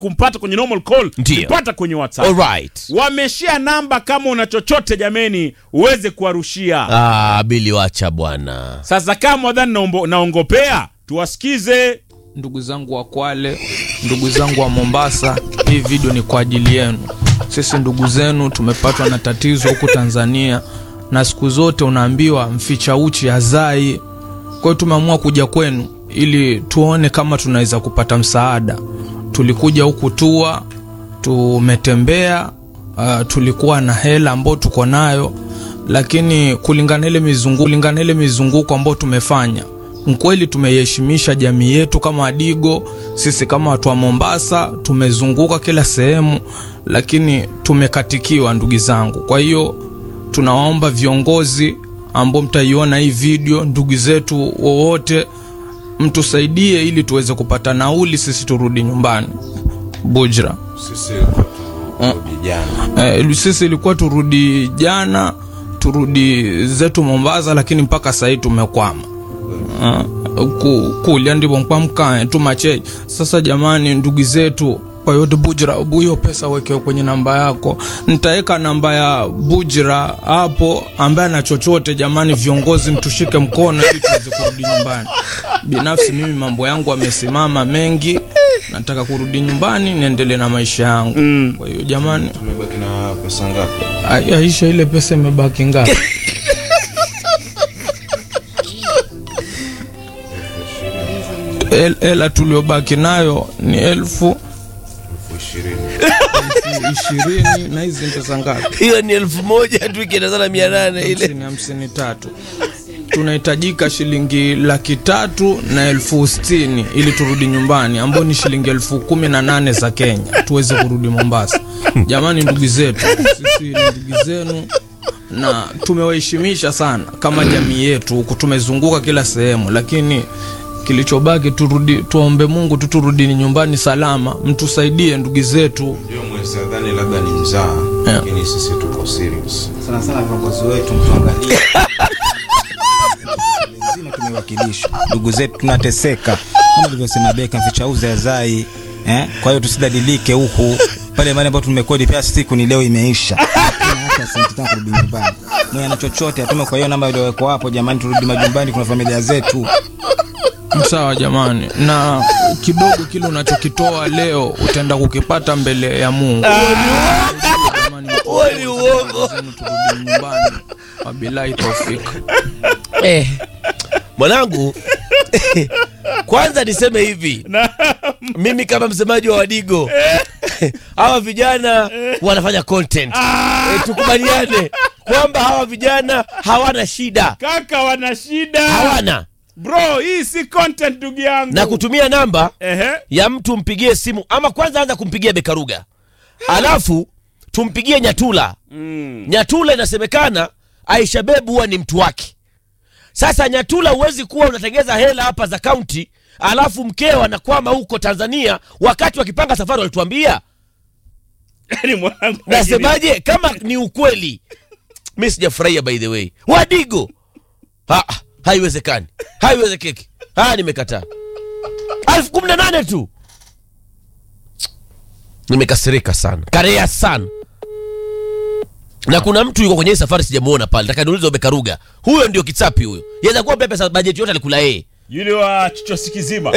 kumpata kwenye normal call Ndiyo. nipata kwenye whatsapp Alright. wameshia namba kama una chochote jameni uweze kuwarushia Ah, Bili wacha bwana. sasa kama wadhani naombo- naongopea tuwasikize ndugu zangu wa Kwale, ndugu zangu wa Mombasa, hii video ni kwa ajili yenu. Sisi ndugu zenu tumepatwa na tatizo huku Tanzania, na siku zote unaambiwa mficha uchi hazai. Kwa hiyo tumeamua kuja kwenu ili tuone kama tunaweza kupata msaada. Tulikuja huku tua, tumetembea, uh, tulikuwa na hela ambayo tuko nayo, lakini kulingana ile mizunguko, kulingana ile mizunguko ambayo tumefanya mkweli tumeiheshimisha jamii yetu kama Adigo. Sisi kama watu wa Mombasa tumezunguka kila sehemu, lakini tumekatikiwa ndugu zangu. Kwa hiyo tunawaomba viongozi ambao mtaiona hii video, ndugu zetu wowote, mtusaidie ili tuweze kupata nauli, sisi turudi nyumbani Bujra. sisi vijana Eh, sisi ilikuwa turudi jana, turudi zetu Mombasa, lakini mpaka sahii tumekwama Ah, ku- kulya ndivyo mkwamkae tumache sasa jamani ndugu zetu kwa yote bujra hiyo pesa weke kwenye namba yako nitaweka namba ya bujra hapo ambaye ana chochote jamani viongozi mtushike mkono ili tuweze kurudi nyumbani binafsi mimi mambo yangu amesimama mengi nataka kurudi nyumbani niendelee na maisha yangu kwa hiyo jamani tumebaki na pesa ngapi Ai- aisha ile pesa imebaki ngapi El- hela tuliobaki nayo ni elfu elfu ishirini ishirini na hizi ni pesa ngapi Hiyo ni elfu moja tu ikienda sana mia nane ile. hamsini hamsini tatu tunahitajika shilingi laki tatu na elfu sitini ili turudi nyumbani ambao ni shilingi elfu kumi na nane za kenya tuweze kurudi mombasa jamani ndugu zetu sisi ni ndugu zenu na tumewaheshimisha sana kama jamii yetu huku tumezunguka kila sehemu lakini kilichobaki turudi tuombe mungu tu turudi nyumbani salama mtusaidie ndugu zetu ndio mwezi nadhani labda ni mzaa Yeah. lakini sisi tuko serious sana sana viongozi wetu mtuangalie nzima tumewakilishwa ndugu zetu tunateseka kama alivyosema beka mfichauzi azai eh? kwa hiyo tusidadilike huku pale mali ambapo tumekodi pia siku ni leo imeisha Hatuna hata senti tano kurudi nyumbani mwenye na chochote atume kwa hiyo namba iliyowekwa hapo jamani turudi majumbani kuna familia zetu sawa jamani na kidogo kile unachokitoa leo utaenda kukipata mbele ya mungu Jamani, Huo ni uongo. zenu turudi nyumbani wabilahi taufik Eh, mwanangu kwanza niseme hivi mimi kama msemaji wa wadigo hawa vijana wanafanya content eh, tukubaliane kwamba hawa vijana hawana shida kaka wana shida hawana bro hii si content ndugu yangu na kutumia namba Ehe. ya mtu mpigie simu ama kwanza anza kumpigia bekaruga alafu tumpigie nyatula Mm. nyatula inasemekana aisha bebu huwa ni mtu wake sasa nyatula huwezi kuwa unatengeza hela hapa za kaunti alafu mkeo anakwama huko tanzania wakati wakipanga safari walituambia Yaani mwanangu nasemaje kama ni ukweli mi sijafurahia by the way wadigo ha, haiwezekani haiwezekeki haya nimekataa elfu kumi na nane tu nimekasirika sana karea sana na kuna mtu yuko kwenye hii safari sijamuona pale taka niulize bekaruga huyo ndio kitsapi huyo yaweza kuwa pia pesa bajeti yote alikula yeye yule wa chichosi kizima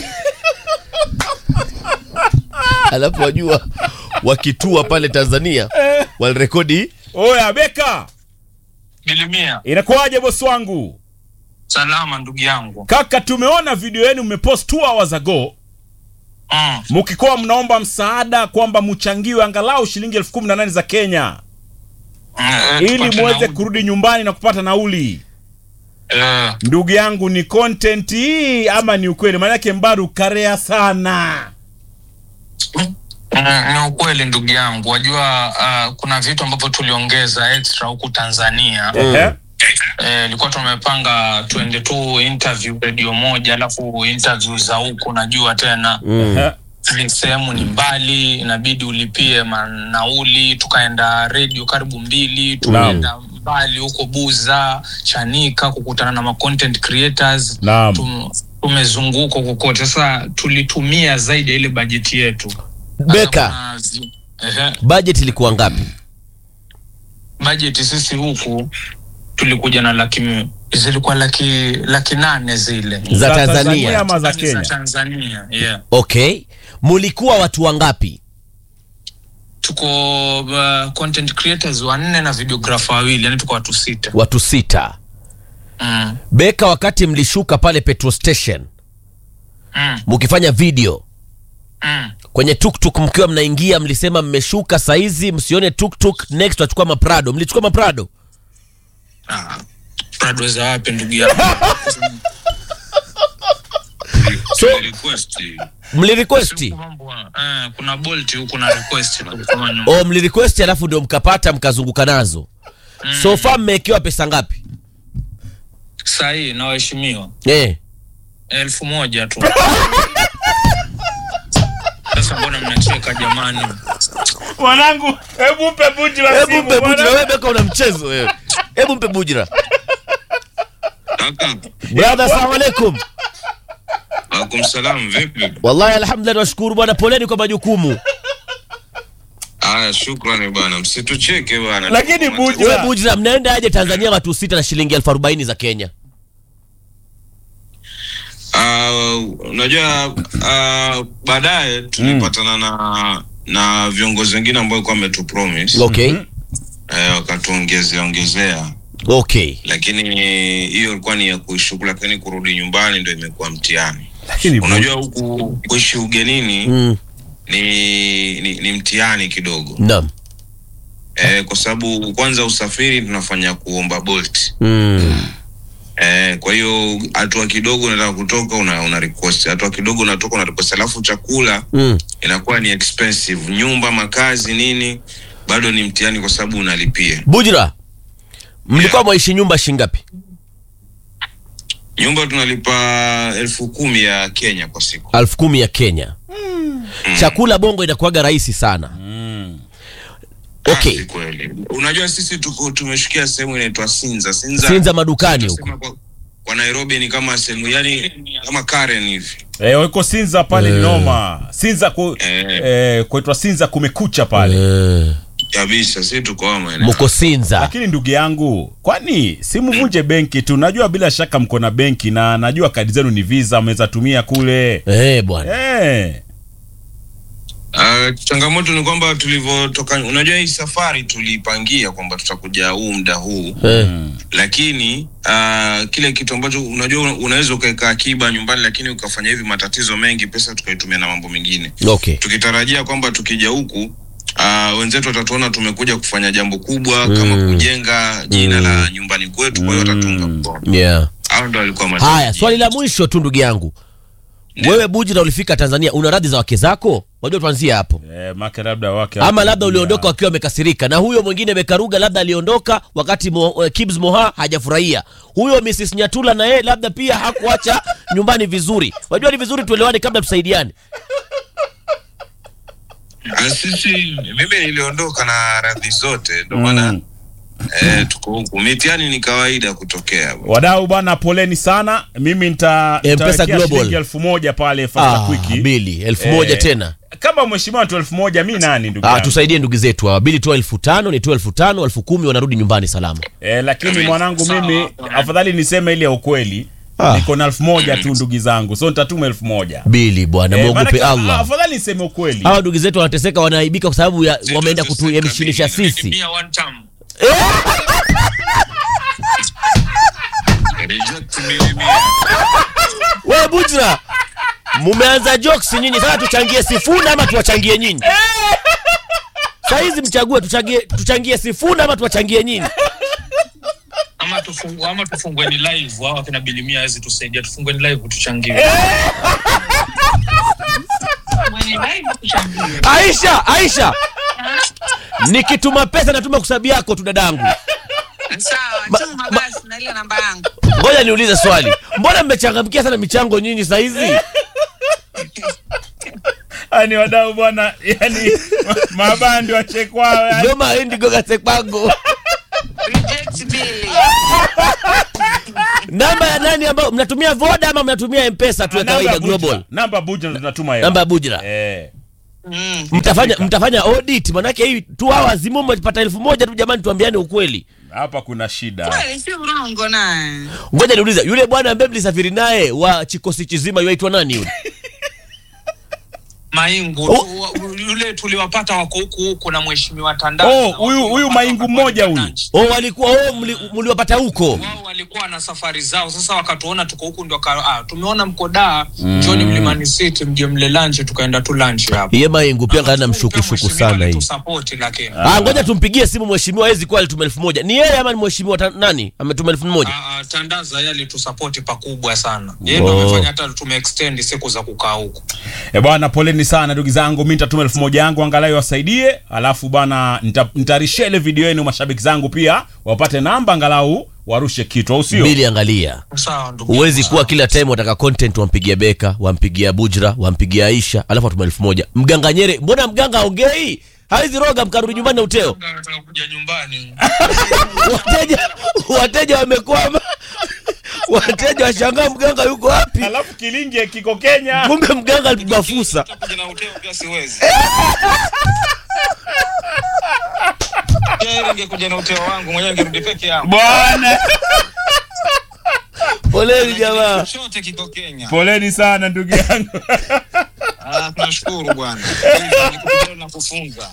alafu wajua wakitua pale tanzania walirekodi oya beka Bilimia, inakuwaje bosi wangu salama ndugu yangu. kaka tumeona video yenu mmepost two hours ago Mm. mkikuwa mnaomba msaada kwamba mchangiwe angalau shilingi elfu kumi na nane za kenya Mm, eh, ili tupate muweze nauli. kurudi nyumbani na kupata nauli Eh, ndugu yangu ni content hii ama ni ukweli maanake mbaru karea sana mm, ni ukweli ndugu yangu. Wajua uh, kuna vitu ambavyo tuliongeza extra huku Tanzania. Ehe. Eh, ilikuwa tumepanga tuende tu interview redio moja, alafu interview za huku najua tena Ehe. ni sehemu ni mbali, inabidi ulipie manauli. Tukaenda redio karibu mbili, tukaenda mbali huko Buza, Chanika kukutana na ma content creators Naam. Tum- tumezunguka kokote. Sasa tulitumia zaidi ya ile bajeti yetu. Beka. Kuna zi- Ehe. budget ilikuwa ngapi bajeti sisi huku tulikuja na laki zilikuwa laki laki nane zile za tanzania ama za Za Kenya? Tanzania, yeah. okay mulikuwa watu wangapi tuko uh, content creators wanne na videographer wawili yani tuko watu sita watu sita mm. beka wakati mlishuka pale petrol station Mm. mkifanya video Mm. kwenye tuktuk mkiwa mnaingia mlisema mmeshuka saizi msione tuktuk next wachukua maprado mlichukua maprado Ah, Prado za wapi ndugu yangu so Request. mlirequesti Mambo, eh, kuna bolt huku na request kama nyumba. o mlirequesti alafu ndio mkapata mkazunguka nazo so far mmewekewa pesa ngapi sahii na waheshimiwa eh. elfu moja tu sasa mbona mnacheka jamani mwanangu hebu mpe buji la hebu simu, mpe bujira bwana. wewe beka una mchezo wewe hebu mpe bujira Kaka, brother assalamu alaikum alaikum salam, vipi? wallahi alhamdulillah nashukuru bwana poleni kwa majukumu Aya, shukrani bwana, msitucheke bwana. Lakini Tuko Buja- wewe bujira mnaenda aje tanzania watu sita na shilingi elfu arobaini za kenya Ah, unajua uh, baadaye tulipatana na na viongozi wengine ambao walikuwa wametupromise okay eh, wakatuongezea ongezea, okay lakini hiyo ilikuwa ni ya kuishukuru, lakini kurudi nyumbani ndio imekuwa mtihani. Lakini bu- Unajua huku kuishi ugenini mm. ni, ni, ni mtihani kidogo naam eh, kwa sababu kwanza usafiri tunafanya kuomba bolt mm. Eh, kwa hiyo hatua kidogo unataka kutoka una, una request hatua kidogo unatoka una request alafu chakula mm. inakuwa ni expensive nyumba makazi nini bado ni mtihani kwa sababu unalipia bujira mlikuwa mwaishi nyumba shingapi nyumba tunalipa elfu kumi ya kenya kwa siku elfu kumi ya kenya chakula bongo inakuwaga rahisi sana okay Ah, si kweli unajua sisi tuko tumeshikia sehemu inaitwa sinza sinza, sinza madukani huko Tunasema kwa, kwa nairobi ni kama sehemu yani kama karen hivi eh, wako sinza pale ni noma sinza ku, Eh. eh, kuitwa sinza kumekucha pale Eh, kabisa si tuko hao maeneo mko sinza lakini ndugu yangu kwani simvunje benki tu najua bila shaka mko na benki na najua kadi zenu ni visa mnaweza tumia kule eh, bwana eh. Uh, changamoto ni kwamba tulivyotoka, unajua hii safari tulipangia kwamba tutakuja huu muda huu, eh. lakini uh, kile kitu ambacho unajua una- unaweza ukaweka akiba nyumbani, lakini ukafanya hivi matatizo mengi, pesa tukaitumia na mambo mengine, okay tukitarajia kwamba tukija huku uh, wenzetu watatuona tumekuja kufanya jambo kubwa kama kujenga jina la nyumbani kwetu, kwa hiyo watatunga mkono. yeah. Hao ndo walikuwa haya matarajio. swali la mwisho tu ndugu yangu wewe bujira ulifika tanzania una radhi za wake zako wajua tuanzie hapo Eh, make labda wake ama labda uliondoka wakiwa wamekasirika na huyo mwingine bekaruga labda aliondoka wakati Mo, eh, Kibs Moha hajafurahia huyo Mrs Nyatula na yeye labda pia hakuacha nyumbani vizuri wajua ni vizuri tuelewane kabla tusaidiane Ah, sisi mimi niliondoka na radhi zote, ndo maana eh, tuko huku. Mitihani ni kawaida kutokea bwana. wadau bwana poleni sana mimi nita M-Pesa nitawekea Global. shilingi elfu moja pale fasta ah, kwiki bili elfu Eh, moja tena kama mheshimiwa tu elfu moja mi nani ndugu ah, yangu? tusaidie ndugu zetu hawa bili tu elfu tano ni tu elfu tano elfu kumi wanarudi nyumbani salama eh, lakini Amen. mwanangu Sawa, mimi sawa. afadhali niseme ile ya ukweli Ah. niko na elfu moja tu ndugu zangu so nitatuma elfu moja bili bwana Eh, mwogope maanake, ah, Allah afadhali niseme ukweli hawa ndugu zetu wanateseka wanaaibika kwa sababu ya wameenda kutuemishinisha sisi Mia one time. Reject milioni mia. wewe bujra mumeanza jokes nyinyi sasa tuchangie sifuna ama tuwachangie nyinyi sahizi mchague tuchangie, tuchangie sifuna ama tuwachangie nyinyi ama tufungu, ama tufungwe ni live hao akina bilimia hawezi tusaidia tufungwe ni live tuchangiwe aisha aisha nikituma pesa natuma kusabi yako tu dadangu Sawa, tuma basi na ile namba yangu. ngoja niulize swali mbona mmechangamkia sana michango nyinyi sahizi ani wadau bwana yani mabandi wachekwao yani. goma indigo gasekpango Reject bili. namba ya nani ambayo mnatumia voda ama mnatumia mpesa tu ya Namba kawaida Bujra. global namba buja ndo tunatuma hela. namba ya bujra eh Mm. mtafanya mtafanya audit manake hii tu hours zimo mmepata elfu moja tu jamani tuambiane ukweli hapa kuna shida Kweli si urongo naye. ngoja niulize yule bwana ambaye mlisafiri naye wa chikosi chizima yuaitwa nani yule maingu Oh. tu- wa- yule tuliwapata wako huku huku na mheshimiwa Tandaza Oh, na huyu- watu huyu wapata maingu wakapata mmoja huyu. lunch. oh walikuwa oh mli- mliwapata huko wao walikuwa na safari zao sasa wakatuona tuko huku ndio waka- ah, tumeona mko daa njoni mlimani city mje mle lunch tukaenda tu lunch hapo iye mayengu pia ngana mshukushuku sana hii tusapoti lakini Ah, ngoja tumpigie simu mheshimiwa hawezi kuwa alituma elfu moja ni yeye ama ni mheshimiwa ta- nani ametuma elfu moja Ah, ah, tandaza yeye alitusapoti pakubwa sana yeye ndo Oh. amefanya hata tumeextend siku za kukaa huku E bwana, poleni sana ndugu zangu, mi nitatuma elfu moja yangu angalau wasaidie, alafu bwana nita- nitarishia ile video yenu mashabiki zangu pia wapate namba angalau warushe kitu, au sio? bili angalia sawa ndugu huwezi yangu, kuwa sawa. kila time wataka content wampigia beka wampigia bujra wampigia aisha alafu atuma elfu moja mganga nyere mbona mganga aongei hawezi roga mkarudi nyumbani na uteo Nataka kuja nyumbani wateja wateja wamekwama wateja washangaa mganga yuko wapi Alafu kilingi kiko Kenya. kumbe mganga alipigwa fusa kuja na uteo pia siwezi Yeye ingekuja na uteo wangu mwenyewe ningerudi peke yangu Bwana, poleni jamaa chote kiko Kenya poleni sana ndugu yangu. Ah, tunashukuru bwana Nikuja na kufunza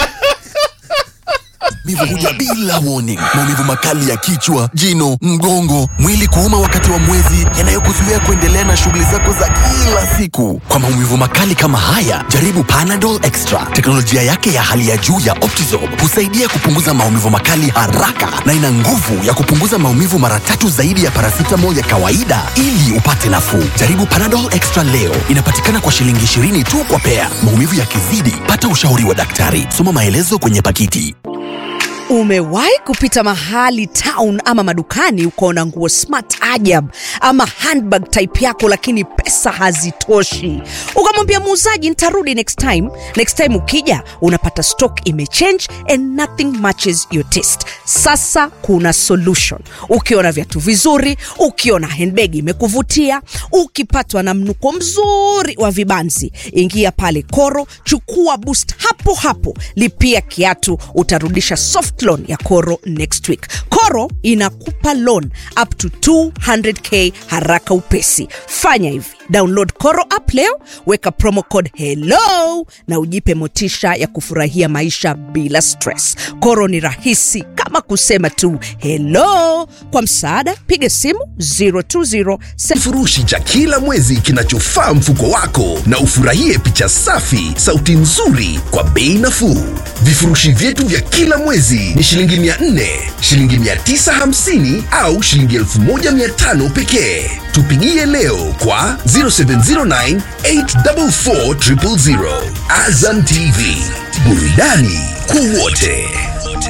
maumivu huja bila warning. Maumivu makali ya kichwa, jino, mgongo, mwili kuuma wakati wa mwezi, yanayokuzuia kuendelea na shughuli zako za kila siku. Kwa maumivu makali kama haya, jaribu Panadol Extra. Teknolojia yake ya hali ya juu ya Optizorb husaidia kupunguza maumivu makali haraka na ina nguvu ya kupunguza maumivu mara tatu zaidi ya paracetamol ya kawaida ili upate nafuu. Jaribu Panadol Extra leo. Inapatikana kwa shilingi 20 tu kwa pea. Maumivu yakizidi, pata ushauri wa daktari. Soma maelezo kwenye pakiti. Umewahi kupita mahali town ama madukani ukaona nguo smart ajab ama handbag type yako, lakini pesa hazitoshi, ukamwambia muuzaji nitarudi next time. Next time ukija unapata stock imechange and nothing matches your taste. Sasa kuna solution. Ukiona viatu vizuri, ukiona handbag imekuvutia, ukipatwa na mnuko mzuri wa vibanzi, ingia pale Koro, chukua boost hapo hapo, lipia kiatu, utarudisha soft loan ya Koro next week. Koro inakupa loan up to 200k haraka upesi. Fanya hivi, download Koro app leo, weka promo code hello na ujipe motisha ya kufurahia maisha bila stress. Koro ni rahisi kama kusema tu hello. Kwa msaada, piga simu 020 kifurushi cha kila mwezi kinachofaa mfuko wako na ufurahie picha safi sauti nzuri kwa bei nafuu vifurushi vyetu vya kila mwezi ni shilingi 400 shilingi 950 au shilingi 1500 pekee tupigie leo kwa 0709 844 000 azam tv burudani kwa wote